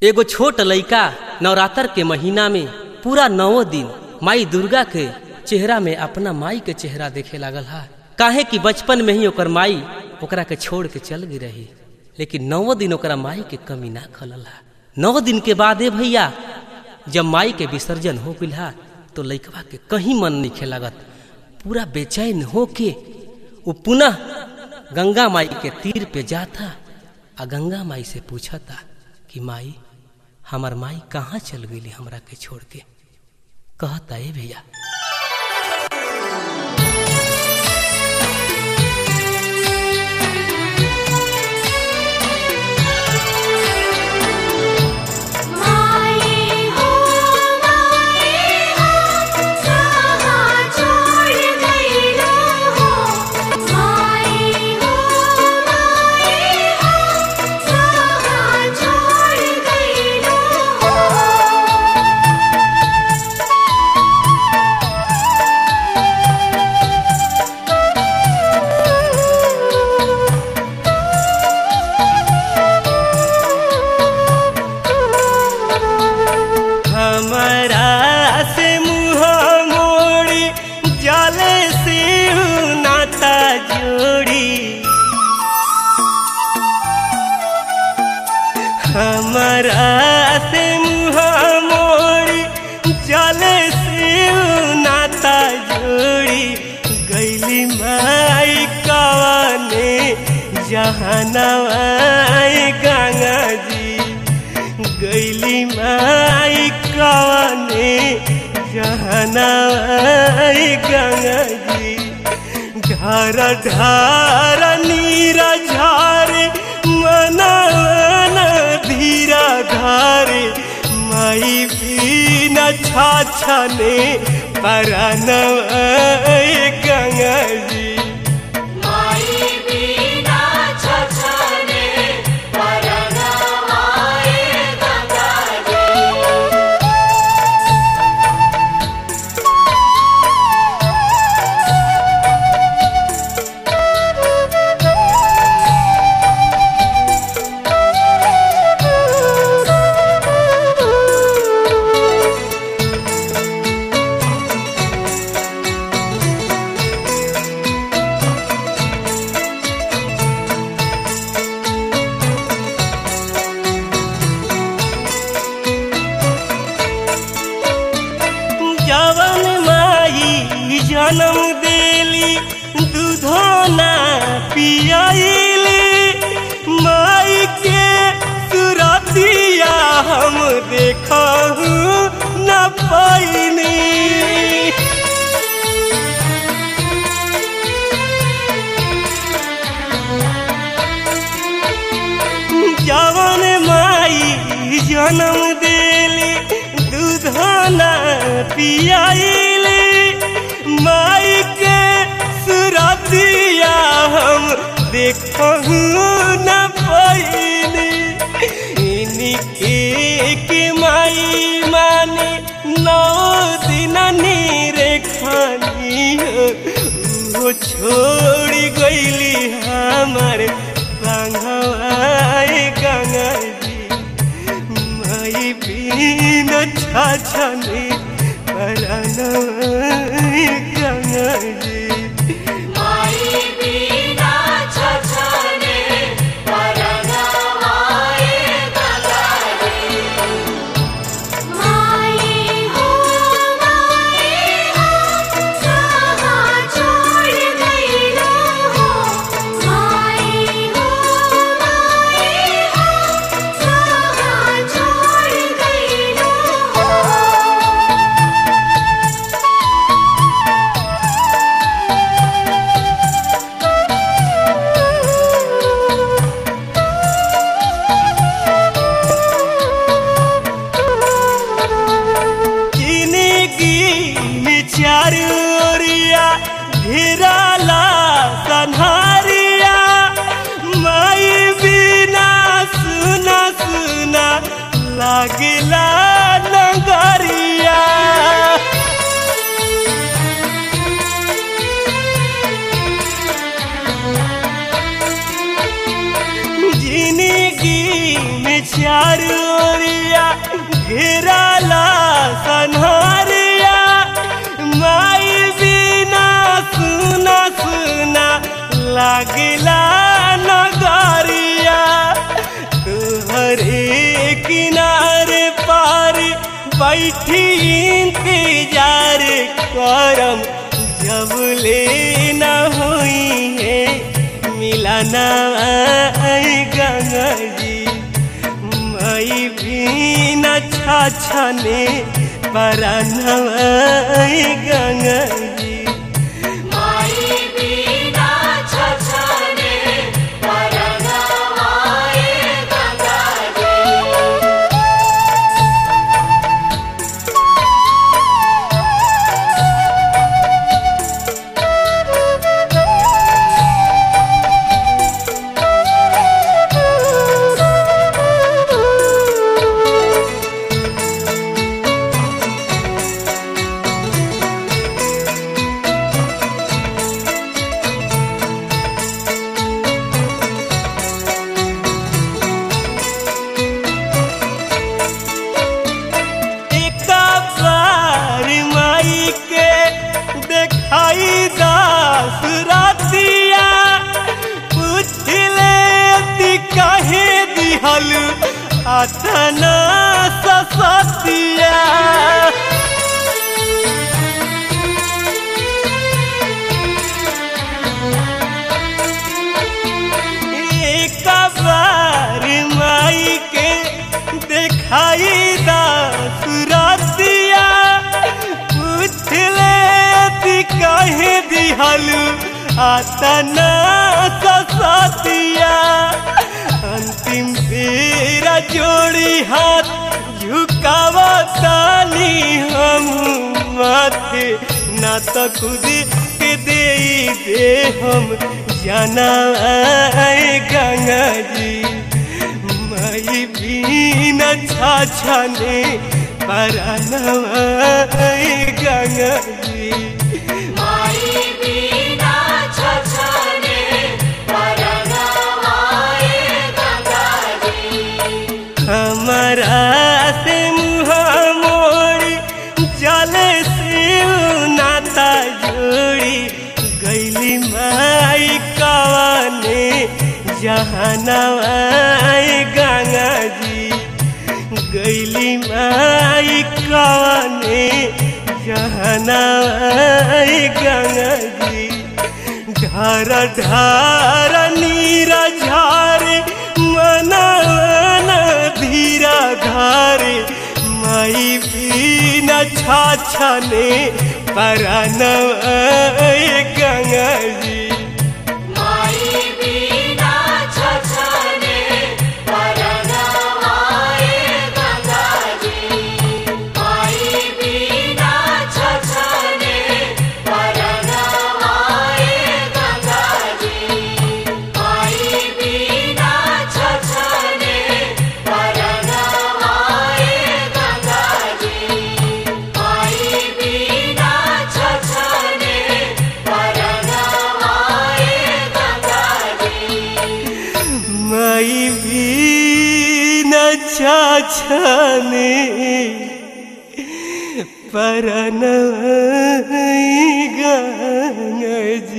एगो छोट लइका नवरात्र के महीना में पूरा नौ दिन माई दुर्गा के चेहरा में अपना माई के चेहरा देखे लागल हा काहे कि बचपन में ही ओकर माई ओकरा के छोड़ के चल गई रही लेकिन नौ दिन ओकरा माई के कमी ना खलल हा नौ दिन के बाद ए भैया जब माई के विसर्जन हो गई हा तो लइकवा के कहीं मन नहीं खेलागत पूरा बेचैन होके वो पुनः गंगा माई के तीर पे जाता आ गंगा माई से पूछता कि माई हमार माई कहाँ चल गई हमरा के छोड़ के कहता ए भैया माई हो माई हो कहाँ छोड़ गइलो हो माई हो माई हो कहाँ छोड़ गइलो हो हमरा से मुँह मोड़ी जले से नाता जोड़ी हमरा से मुँह मोड़ी जले से नाता जोड़ी गैली माई कवने जहनवाई गंगा जी गैली माई कवने जहनवाई गंगा जी ढार ढार नीरा झारे मन धीरा धारे माई बीना छाछने परनवाई गंगा जी माई बिना छछने परनवाए गंगा जी जवन माई जन्म देली दूधो ना पियाइली माई के सुरतिया हम देखहु न पाइनी जवन माई जन्म देली दूधना पियाइली माई के सुरतिया हम देखहु न पाइनी इनके के माई माने नौ दिन नीरे खानी वो छोड़ गईली हमार संगवाए गंगा जी माई बीन छाछने परनवाए गंगा जी माई बिना छछने परनवाए गंगा जी माई हो माई हो कहाँ छोड़ गइलो हो माई हो माई हो कहाँ छोड़ गइलो हो जिंदगी में चारू ओरिया घेराला सन्हारिया माई बिना सुना सुना लागला नगरिया चारू ओरिया घेराला सन्हरिया माई बिना सुना सुना लागिला नगरिया तुहरे किनारे पार बैठी इंतजार करम जब ले न हुई है मिलाना गंगा जी मई भी न छाछने पराना गंगा जी माई बिना छछने परनवाए गंगा जी एक बार माई के देखाई दास रातिया पूछ ले ती काहे दिहल अतना ससतिया एक बार माई के देखाई दास रातिया पूछ ले ती काहे दिहल आतना ससतिया अंतिम बेरा जोड़ी हाथ झुकावा तानी हम माथे ना तो खुद के दे दे हम जाना गंगा जी मई बीन छाछने परानवा गंगा जी माई बिना छछने परनवाए गंगा जी हमारा से मुँह मोड़ी जले से नाता जोड़ी गैली माई कवाने जहानवा गंगा जी गैली माई कवाने जहानवा गंगा जी ढार ढार नीरा झारे मन धीरा धारे माई बीना छाछने परानव गंगा जी माई बिना छछने परनवाए गंगा जी माई बिना छछने परनवाए गंगा जी माई बिना छछने परनवाए गंगा जी माई बिना छछने परनवाए गंगा जी माई बीना छाछने परानव गंगा जी